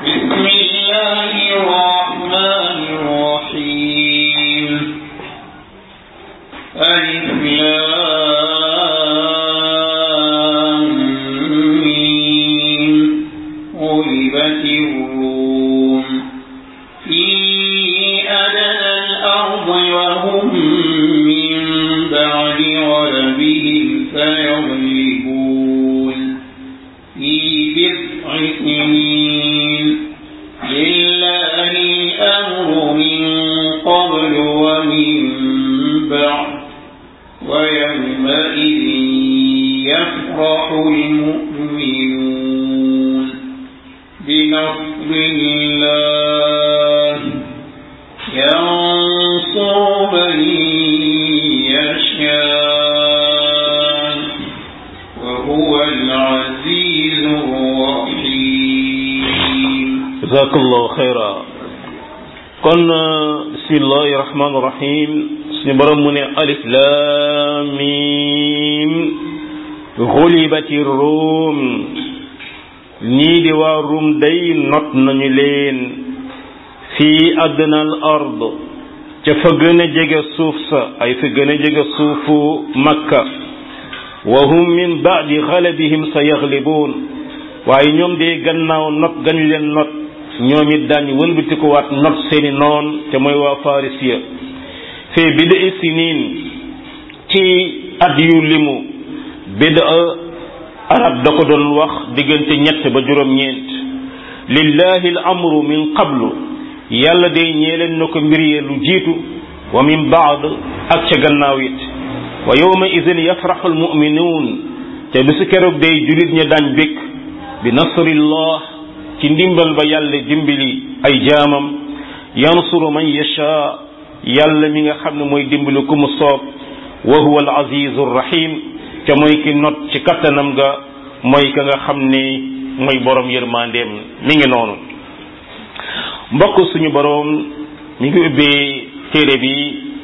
بسم الله الرحمن الرحيم ألف لام ميم غلبت الروم في أدنى الأرض وهم من بعد غلبهم سيغلبون في بضع سنين لله الأمر من قبل ومن بعد ويومئذ يفرح المؤمنون بنصر الله ينصر من يشاء وهو العزيز الرحيم jazakallahu xayra kon bismillahi rahmaani rahim suñu borom mu ne alif lam mim xulibati ruum ñii di waa ruum day not nañu leen fii adna al ard ca fa gën a jege suuf sa ay fa gën a jege suufu makka wa hum min baadi xalabihim sa yaglibuun waaye ñoom de gannaaw not gañu leen not ñoom it daañu wëlbatikuwaat not seeni noon te mooy waa farisiya fee bida sinin ci at yu limu bida arab da ko doon wax diggante ñett ba juróom-ñeent lillahi al amru min qablu yàlla de ñee leen na ko mbir yee lu jiitu wa min baad ak ca gannaaw it wa yawma idin yafraxu almuminuun te bisu keroog day julit ña daañ békk bi nasrillah ci ndimbal ba yàlla dimbali ay jaamam yansuru man yasha yàlla mi nga xam ne mooy dimbali ku mu soob wa huwa al azizu rahim te mooy ki not ci kattanam ga mooy ka nga xam ne mooy borom yërmandeem mi ngi noonu mbokk suñu borom mi ngi ubbee téere bi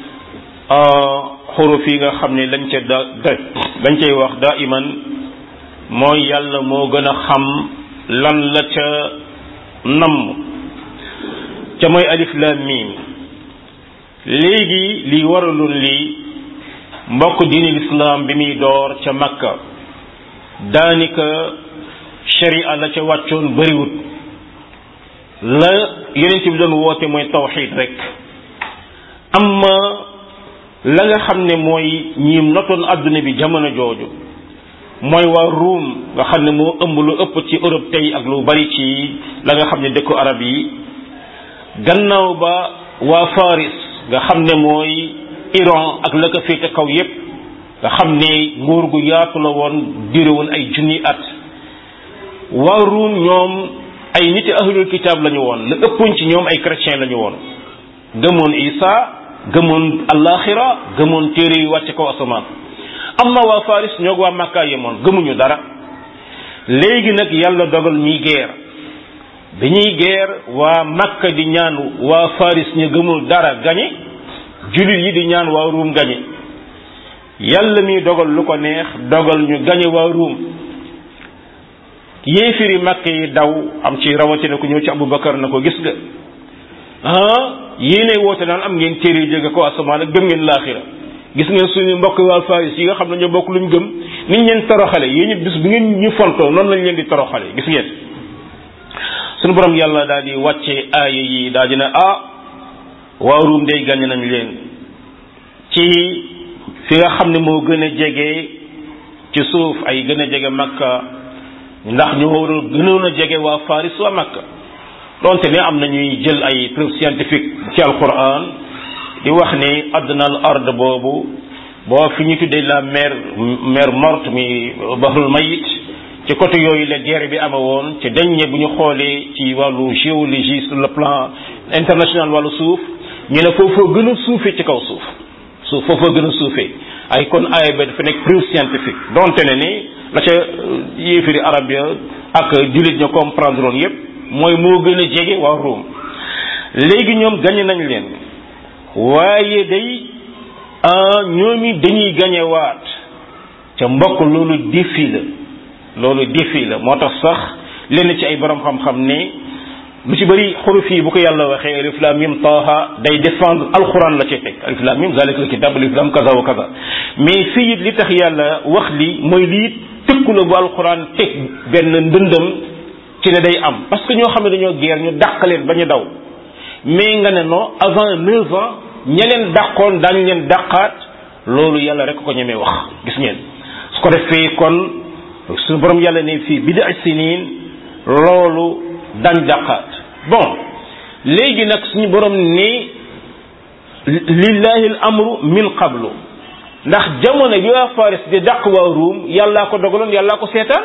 xuruf yi nga xam ne lañ ca da lañ cay wax daa iman mooy yàlla moo gën a xam lan la ca namm ca mooy alif lam mim léegi li waraloon lii mbokk diini lislaam bi muy door ca makka daanaka sharia la ca wàccoon bëriwut la yeneen bi doon woote mooy tawxid rek amma la nga xam ne mooy ñiim notoon adduna bi jamono jooju mooy waa ruum nga xam ne moo ëmb lu ëpp ci Europe tey ak lu bari ci la nga xam ne dëkku arab yi gannaaw ba waa Faris nga xam ne mooy Iran ak la ko féete kaw yépp nga xam ne nguur gu yaatu la woon dire woon ay junni at waa ruum ñoom ay niti ahlul kitaab la ñu woon la ëppoon ci ñoom ay chrétien la ñu woon gëmoon Isa gëmoon alaxira gëmoon téere yu wàcce kaw asamaan amma waa Faris ñoo waa Makka yemoon gëmuñu dara léegi nag yàlla dogal ñuy geer bi ñuy geer waa Makka di ñaan waa Faris ñu gëmul dara gañe jullit yi di ñaan waa Ruum gañe yàlla mi dogal lu ko neex dogal ñu gañe waa Ruum yéefiri Makka yi daw am ci rawatina ku ñëw ci Abubakar na ko gis nga ah yéenay woote naan am ngeen téere jóge ko asamaan ak gëm ngeen laaxira gis ngeen suñu mbokk waa Faris yi nga xam ne ñoo bokk luñ gëm niñ leen toroxale yéen ñu bis bu ngeen ñu fontoo noonu lañ leen di toroxale gis ngeen suñu borom yàlla daal di wàcce aaya yi daal di ne ah waa Ruum day gàññ nañ leen ci fi nga xam ne moo gën a jege ci suuf ay gën a jege Makka ndax ñoo war a gënoon a jege waa Faris waa Makka donte ne am na ñuy jël ay preuve scientifique ci alquran di wax ne adna al ard boobu boo fi ñu tuddee la mer mer morte mi bahrul mayit ci côté yooyu la guerre bi ama woon te dañ ne bu ñu xoolee ci wàllu géologie sur le plan international wàllu suuf ñu ne foofoo gën a suufee ci kaw suuf suuf foofoo gën a suufee ay kon aaya ba dafa nekk preuve scientifique donte ne ni la ca yéefiri arab ya ak jullit ña comprendre woon yépp mooy moo gën a jege waa Rome léegi ñoom gañe nañ leen waaye day ñoomi dañuy gañewaat ca mbokk loolu défi la loolu défi la moo tax sax lenn ci ay borom xam-xam ne lu ci bëri xuruf yi bu ko yàlla waxee alif lam mim taaha day défendre alquran la ci teg alif lam mim zalika alkitab alif lam kaza wa kaza mais fii it li tax yàlla wax li mooy lii tëkku la bu alquran teg benn ndëndëm ci ne day am parce que ñoo xam ne dañoo guerre ñu dàq leen ba ñu daw mais nga ne non avant neuf ans ña leen dàqoon daañu leen dàqaat loolu yàlla rek ko ñemee wax gis ngeen su ko defee kon suñu borom yàlla ne fii bida sinin loolu dañ dàqaat bon léegi nag suñu borom ni lillahi al amru min qablu ndax jamono bi waa Faris di dàq waa Ruum yàllaa ko dogaloon yàllaa ko seetaan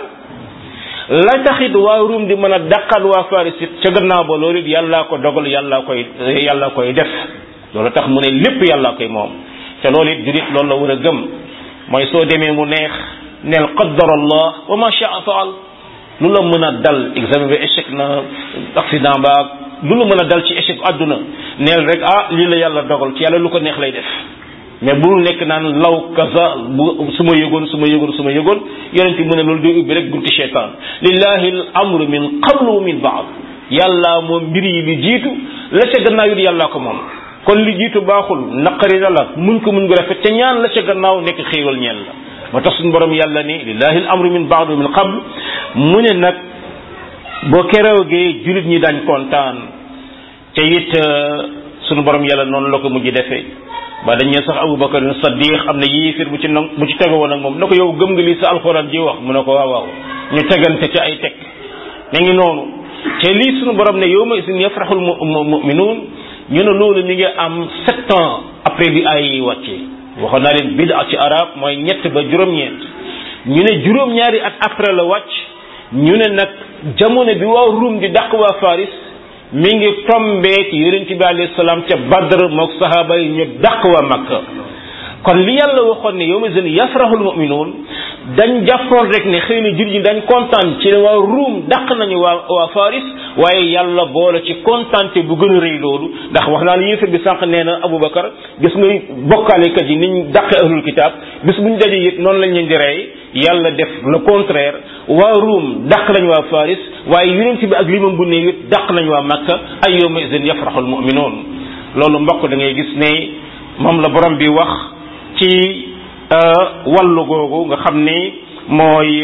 la taxit waa Ruum di mën a dàqal waa Faris it ca gannaaw ba loolu it yàllaa ko dogal yàllaa koy yàllaa koy def loolu tax mu ne lépp yàllaa koy moom te loolu it jurit loolu la war a gëm mooy soo demee mu neex neel qaddar allah wa ma shaa faal lu la mën a dal examen bi échec na accident ba lu la mën a dal ci échec àdduna neel rek ah lii la yàlla dogal ci yàlla lu ko neex lay def mais bul nekk naan law kaza bu su ma yëgoon su ma yëgoon su ma yëgoon yonent mu ne loolu day ubbi rek bunti cheytaan lillahi al amru min qablu wa min baad yàlla moom mbir yi li jiitu la ca gannaaw it yàllaa ko moom kon li jiitu baaxul naqari na la muñ ko muñ ko rafet te ñaan la ca gannaaw nekk xéewal ñeel la moo tax suñu borom yàlla ni lillahi al amru min baad wa min qabl mu ne nag boo keroogee julit ñi dañ kontaan te it suñu borom yàlla noonu la ko mujj defee ba dañ ne sax Abubakar Saddiq am na yéefir bu ci nag bu ci tege woon ak moom na ko yow gëm nga lii sa alxuraan ji wax mu ne ko waaw waaw ñu tegante ci ay teg ne ngi noonu te lii suñu borom ne yow ma isin yafraxul muminuun ñu ne loolu mi ngi am sept ans après bi ay yi wàccee waxoon naa leen bida ci arab mooy ñett ba juróom-ñeent ñu ne juróom-ñaari at après la wàcc ñu ne nag jamono bi waa Ruum di dàq waa Faris mi ngi tombeek yonent bi alayhi salaam ca Badr mook sahaaba yi ñu dàq waa Makka kon li yàlla waxoon ne yow ma zën yafrahul muminuun dañ jàppoon rek ne xëy na jur ñi dañ kontaan ci ne waa Ruum dàq nañu waa waa Faris waaye yàlla boole ci kontaante bu gën a rëy loolu ndax wax naa la yéefar bi sànq nee na Aboubacar gis nga bokkaalekat yi niñ dàqee ahlul kitaab bis bu ñu dajee it noonu lañ leen di rey yàlla def le contraire waa Ruum dàq nañ waa Faris waaye yonent bi ak limam bu ne it dàq nañ waa Makka ay yawma izin yafraxul muminuun loolu mbokk da ngay gis ne moom la borom bi wax ci wàllu googu nga xam ni mooy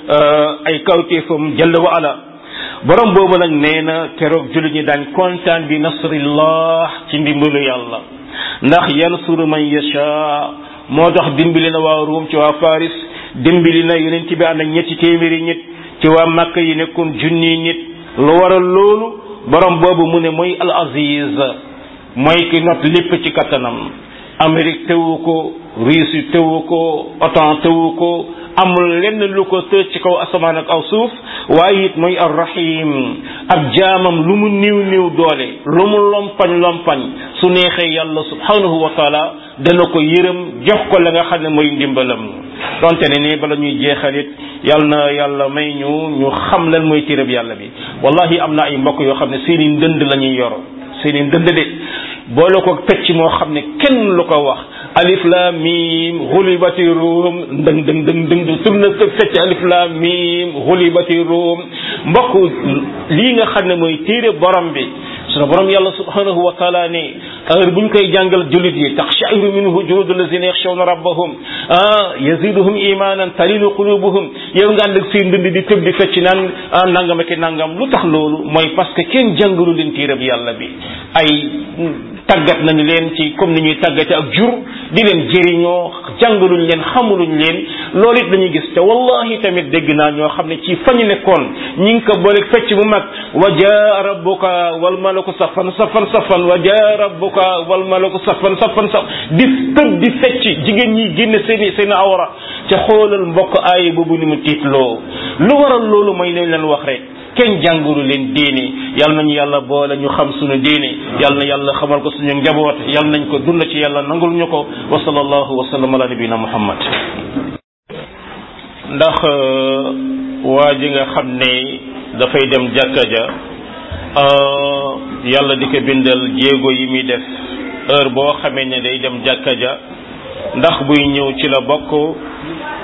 ay kawtéefam jalla wa ala borom boobu nag nee na keroog jullit ñi daañ kontaan bi nasrillah ci ndimbalu yàlla ndax yansuru man yasha moo tax dimbali na waa Ruum ci waa Faris dimbali na yonent bi ànd ak ñetti téeméeri nit ci waa Makka yi nekkoon junni nit lu waral loolu borom boobu mu ne mooy al aziz mooy ki not lépp ci kattanam Amérique tewu ko Russie tewu ko OTAN tewu ko amul lenn lu ko tëj ci kaw asamaan ak aw suuf waaye it mooy arrahim ab jaamam lu mu niw niw doole lu mu lompañ lompañ su neexee yàlla subhanahu wa taala dana ko yërëm jox ko la nga xam ne mooy ndimbalam donte ne nii bala ñuy jeexalit yàlla na yàlla may ñu ñu xam lan mooy téereb yàlla bi wallahi am na ay mbokk yoo xam ne seeni ndënd la ñuy yoro seeni ndënd de boole ko pecc moo xam ne kenn lu ko wax alif lam mim xulibati ruum ndëng dëng dëng dëng tur na fecc alif lam mim xulibati ruum mbokk lii nga xam ne mooy téere borom bi sunu borom yàlla subhanahu wa taala ne heure bu ñu koy jàngal jullit yi taxshairu minhu juludu lazina yaxshawna rabbahum ah yaziduhum imanan talinu qulubuhum yow nga ànd ak seen dënd di tëb di fecc naan ah nangam ak nangam lu tax loolu mooy parce que kenn jàngalu leen téereb yàlla bi ay tàggat nañu leen ci comme ni ñuy tàggate ak jur di leen jëriñoo jàngaluñ leen xamuluñ leen loolu it dañuy gis te wallahi tamit dégg naa ñoo xam ne ci fañu nekkoon ñi ngi ko booleeg fecc bu mag wa jaa rabbuka wal malaku safan safan safan wa jaa rabbuka wal malaku safan safan safan di tëb di fecc jigéen ñi génne seeni seen awra te xoolal mbokk aaya boobu ni mu tiitloo lu waral loolu mooy nañ leen wax rek kenn jànguru leen diine yal nañu yàlla boole ñu xam suñu diine yal na yàlla xamal ko suñu njaboot yal nañ ko dund ci yàlla nangul ñu ko wa sallallahu wa sallam ala nabina muhammad ndax waa ji nga xam ne dafay dem jàkka ja yàlla di ko bindal jéego yi muy def heure boo xamee ne day dem jàkka ja ndax buy ñëw ci la bokk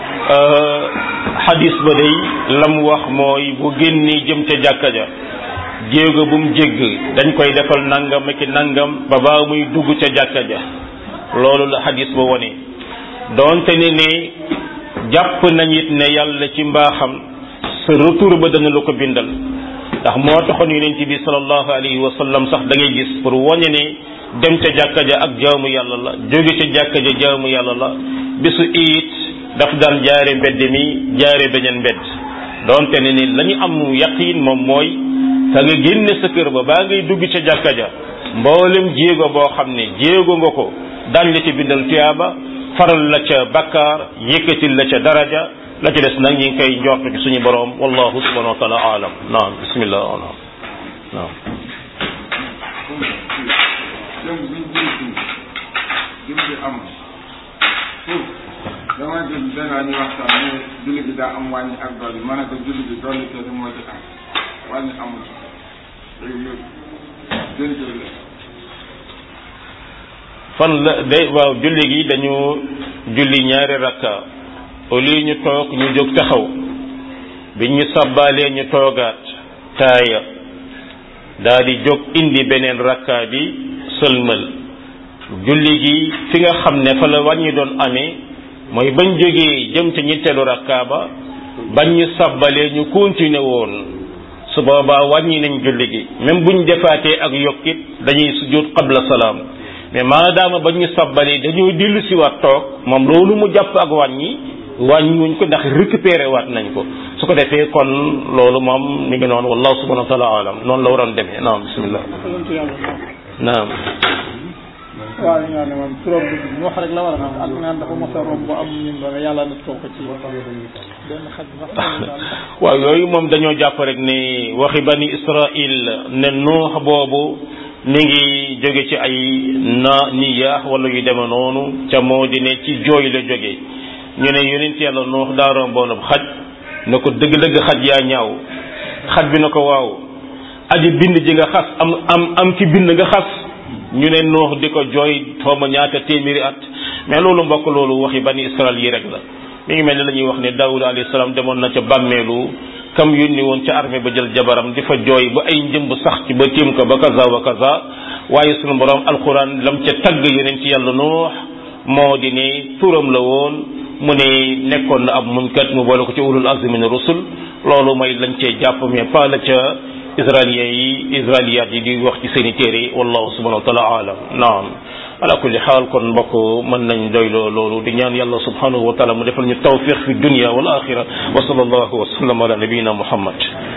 xadis ba day lam wax mooy bu génnee jëm ca jàkka ja jéego bu mu jégg dañ koy defal nangam ak nangam ba baa muy dugg ca jàkka ja loolu la xadis ba wone doonte ne ne jàpp nañ it ne yàlla ci mbaaxam sa retour ba dana la ko bindal ndax moo taxoon yonent bi sallallahu alayhi wa sallam sax da ngay gis pour wane ne dem ca jàkka ja ak jaamu yàlla la jóge ca jàkka ja jaamu yàlla la bisu iit daf daan jaare mbedd mi jaare beneen mbedd doonte ne ni la ñu am yaqiin moom mooy ka nga génne sa kër ba baa ngay dugg ca jàkka ja mboolem jéego boo xam ne jéego nga ko daañ la ci bindal tuyaaba faral la ca bakkaar yëkkatil la ca daraja la ca des nag ñi ngi koy njort ci suñu borom wallahu subhanahu wa taala alam naam bismillah naam naam jëm biñ jëm si jëm bi am foofu dama jël benn ñu waxtaan ne julli bi daa am wàññi ak dolli ma ne ko julli bi dolli kese moo ci am wàññi amul léegi léegi gën la fan la day waaw julli gi dañu julli ñaari rakka au lieu ñu toog ñu jóg taxaw biñ ñu sabbaalee ñu toogaat taaya daa di jóg indi beneen rakka bi sëlmal julli gi fi nga xam ne fa la wàññi doon amee mooy bañ jógee jëm ca ñetteelu rakka ba bañ ñu sabbalee ñu continuer woon su boobaa wàññi nañ julli gi même buñ defaatee ak yokkit dañuy sujjóot qabla salaam mais maadaama ba ñu sabbalee dañoo dellu si waat toog moom loolu mu jàpp ak wàññi wàññiwuñ ko ndax récupéré waat nañ ko su ko defee kon loolu moom mi ngi noonu wallahu subhanahu wa taala alam noonu la waroon demee naam bismillah naam waaw ñu ne moom turam bi wax rek la war a am ak naan dafa mos a romb bu am ñun doon yàlla na toog ko ci benn xaj sax waaw yooyu moom dañoo jàpp rek ne waxi bani israil ne nuux boobu mi ngi jóge ci ay na niyaax wala yu deme noonu ca moo di ne ci jooy la jóge ñu ne yonent yàlla nuux daa romboon ab xaj na ko dëgg-dëgg xaj yaa ñaaw xaj bi na ko waaw aji bind ji nga xas am am am ki bind nga xas ñu ne nuux di ko jooy xaw ma ñaata téeméeri at mais loolu mbokk loolu waxi bani israel yi rek la mi ngi mel ni la ñuy wax ne daawud alayhi salaam demoon na ca bàmmeelu kam yónni woon ca armée ba jël jabaram di fa jooy ba ay njëmb sax ci ba tiim ko ba kaza wa kaza waaye sunu borom alquran lam ca tagg yeneen ci yàlla nuux moo di ne turam la woon mu ne nekkoon na ab muñkat mu boole ko ci ulul azmi min rusul loolu mooy lañ cee jàpp mais pas la ca israéliens yi israéliyaat yi di wax ci seeni téere wallahu subhanahu wa taala alam naam ala kulli xaal kon mbokk mën nañ doyloo loolu di ñaan yàlla subhanahu wa taala mu defal ñu tawfiq fi dunia wal axira wa sallallahu wa sallam ala nabiyina muhammad